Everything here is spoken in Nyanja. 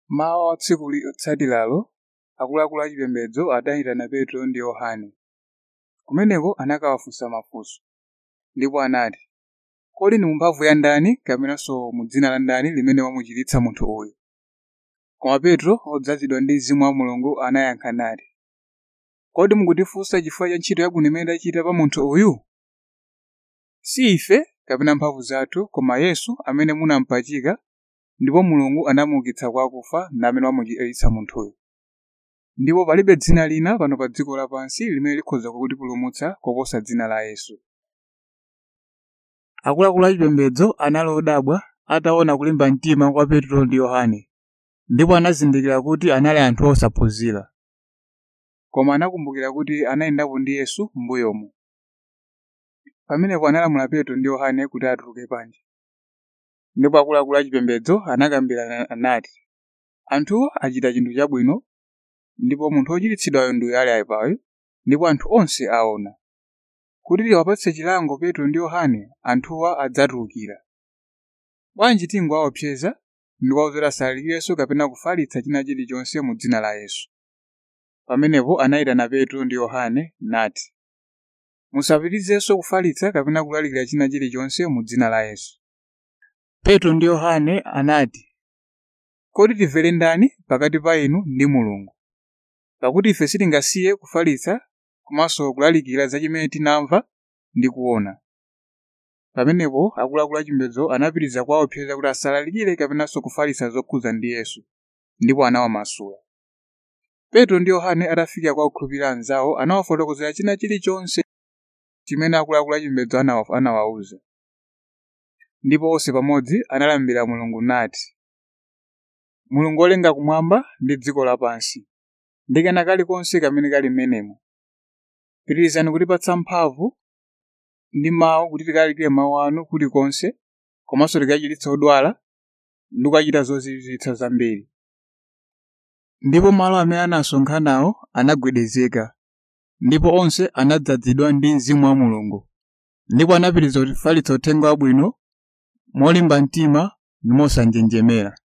mawa tsiku lotsatiralo akuluakulu achipembedzo adayitana petro ndi yohane kumeneko anakawafunsa mafunso ndipo anati kodi ndi mphamvu ya ndani kapenanso mu dzina la ndani limene wamuchiritsa munthu uyu koma petro odzazidwa ndi mzimu wa mulungu anayankha nati kodi mukutifunsa chifukwa cha ntchito yabwino imene ndachita pa munthu uyu si ife kapena mphamvu zathu koma yesu amene munampachika ndipo mulungu anamuukitsa kwa akufa namene wamuchiritsa munthuyu ndipo palibe dzina lina pano pa dziko lapansi limene likhoza kutipulumutsa koposa dzina la yesu akuluakulu achipembedzo anali odabwa ataona kulimba mtima kwa petro ndi yohane ndipo anazindikira kuti anali anthu osaphunzira koma anakumbukira kuti anayendapo ndi yesu m'mbuyomu pamenepo analamula petro ndi yohane kuti atuluke panja ndipo akuluakulu achipembedzo anakambirana anati anthuwo achita chinthu chabwino ndipo munthu wochiritsidwayo ndi ali ayipayo ndipo anthu onse aona kuti tiwapatse chilango petro ndi yohane anthuwa adzatulukira bwanji tingowaopseza ndi kuwawuza asalalikire kapena kufalitsa china chilichonse mu dzina la yesu pamenepo anayitana petro ndi yohane nati musapitirizenso kufalitsa kapena kulalikira china chilichonse mu dzina la yesu petro ndi yohane anati kodi timvere ndani pakati pa inu ndi mulungu pakuti ife sitingasiye kufalitsa komanso kulalikira za chimene tinamva ndi kuona pamenepo akuluakulu achipembedzo anapitiriza kuwaopseza kuti asalalikire kapenanso kufalitsa zokhuza ndi yesu ndipo anawamasula petro ndi yohane atafika kwa okhulupirira anzawo anawafotokozera china chilichonse chimene akuluakulu achipembedzo anawawuza ndipo onse pamodzi analambira mulungu nati mulungu wolenga kumwamba ndi dziko lapansi ndi kena kalikonse kamene kali m'menemo pitirizani kutipatsa mphamvu ndi mawu kuti tikalalikire mawu anu kulikonse komanso tikachiritsa odwala ndi kukachita zozizwitsa zambiri ndipo malo amene anasonkhanawo anagwedezeka ndipo onse anadzazidwa ndi mzimu wa mulungu ndipo anapitiriza kufalitsa uthenga wabwino molimba mtima ndi mosanjenjemera